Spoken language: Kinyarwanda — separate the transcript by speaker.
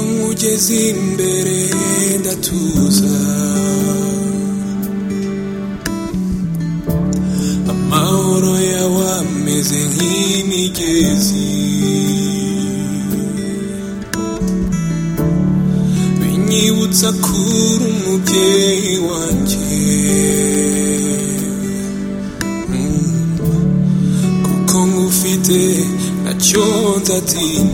Speaker 1: ugeze imbere ndatuza amahoro yawe ameze nk'imigezi binyibutsa kuri umubyeyi wanjye Mm. kuko ngufite nacyo nzatinya